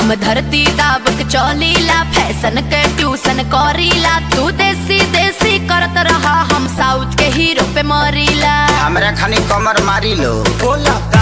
हम धरती दाब के चलीला फैशन के ट्यूशन करीला तू देसी देसी करत रहा हम साउथ के हीरो पे मरीला हमरा खानी कमर मारी लो बोला